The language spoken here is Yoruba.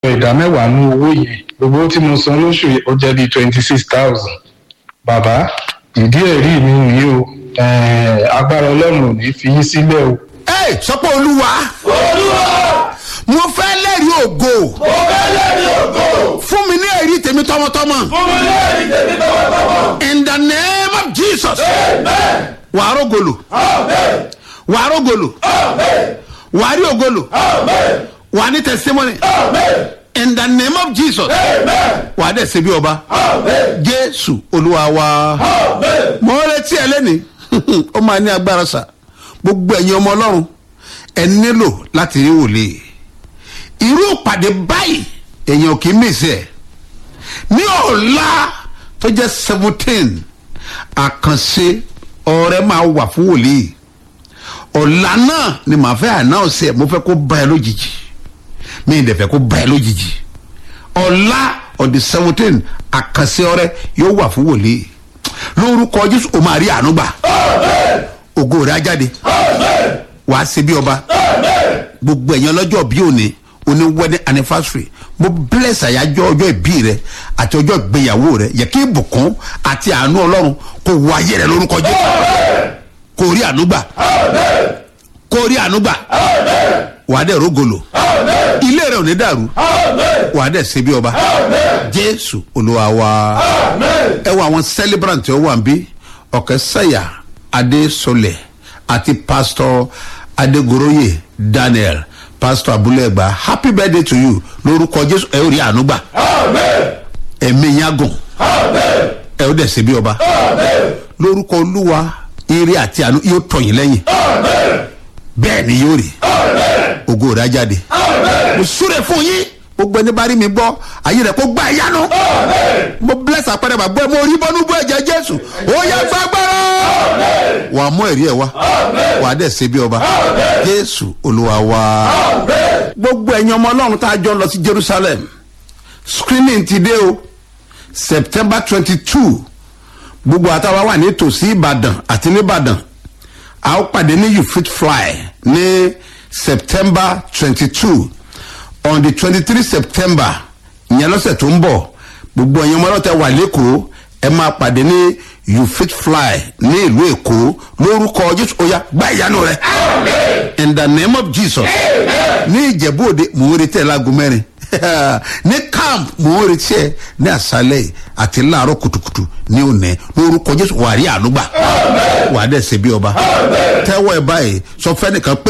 ìdá mẹ́wàá ní owó yẹn gbogbo tí mo san lóṣù yìí ó jẹ́ bíi twenty six thousand bàbá ìdí ẹ̀rí mi nìyí o eh, agbára ọlọ́run ò ní fi yín sílẹ̀ o. ẹ sọpọ olúwa olúwa mo fẹ́ lẹ́rìí ògo mo fẹ́ lẹ́rìí ògo fún mi ní ẹ̀rí tèmi tọmọtọmọ fún mi lẹ́rìí tèmi tọwọ́tọwọ́. in the name of jesus amen wàá rògolo amen wàá rògolo amen wàá rí ògolo amen wàá ní testimony amen in the name of jesus amen wàá dẹ̀ ṣe bí ọba amen jésù olúwa wa amen. mo retí ẹ lẹ́ni ó máa ní agbára sà gbogbo ẹ̀yin ọmọ ọlọ́run ẹ nílò láti rí wòlíì irú ìpàdé báyìí èèyàn kì í mèsì ẹ̀ ní ọ̀la tó jẹ́ seventeen àkànṣe ọ̀rẹ́ máa wà fún wòlíì ọ̀la náà ni màá fẹ́ ànáọ̀sì ẹ̀ mo fẹ́ kó bá ẹ lójijì mi ì dẹ̀ fẹ́ kó bá ẹ lójijì ọ̀la on the seventeen àkànṣe ọ̀rẹ́ yóò wà fún wòlíì lórúkọ jésù o máa rí àánú gbà ògo rẹ̀ á jáde wàá ṣe bí ọba gbogbo ẹ̀yàn lọ́jọ́ bí òní oní wedding anniversary mo bless àyájọ́ ọjọ́ ìbí rẹ àti ọjọ́ ìgbéyàwó rẹ yẹ kí ìbùkún àti àánú ọlọ́run kò wọ ayé rẹ lórúkọ jésù kò rí àánú gbà kò rí àánú gbà wàá dẹ̀ rógolo ilé rẹ ò ní dàrú wàá dẹ̀ ṣe bí ọba jésù olúwa wa ẹ wọ àwọn celebrant tí ó wà ń bí ọ̀kẹ́ sẹ́yà adésolẹ̀ àti pastor adégoroyè daniel pastor abúlẹ̀gbà happy birthday to you lórúkọ jésù ẹ ó rí àánú gbà ẹ̀mí yín gùn ẹ ó dẹ̀ ṣe bí ọba lórúkọ olúwa ire àti àánú yóò tọ̀yìn lẹ́yìn bẹ́ẹ̀ ni yóò rí ògo rẹ̀ á jáde mo súre fún yín gbogbo ẹni bá rí mi gbọ́ ayé rẹ̀ kó gbá ẹ yánu mo bless àpẹẹrẹ bàbá ẹ mo rí bọ́nú bọ́ ẹ̀jẹ̀ jésù ó yẹ gbàgbọ́rọ̀ wà á mú ẹ̀rí ẹ̀ wá wà á dẹ̀ ṣe bí ọba jésù olúwa wá. gbogbo ẹ̀yin ọmọ ọlọ́run tá a jọ lọ sí jerusalem screening ti dé o september twenty two gbogbo àtàwọn wà nítòsí ìbàdàn àti nìbàdàn a ó pàdé ní you fit fly ní september twenty two on the twenty three september ìyẹn lọ́sẹ̀ tó ń bọ̀ gbogbo ẹ̀yin ọmọ ọlọ́tẹ̀ wà lẹ́kọ̀ọ́ ẹ máa pàdé ní you fit fly ní ìlú èkó lórúkọ jésù oya gba ìyanu rẹ in the name of jesus ní ìjẹ̀bú òde mò ń retí ẹ̀ láago mẹ́rin ní camp mò ń retí ẹ̀ ní àṣálẹ̀ àti láàárọ̀ kùtùkùtù ní òní lórúkọ jésù wà á rí àánú gbà wà á dẹ̀ ṣe bí ọba tẹ́wọ́ ẹ báyìí sọ fẹ́ nìkan pé.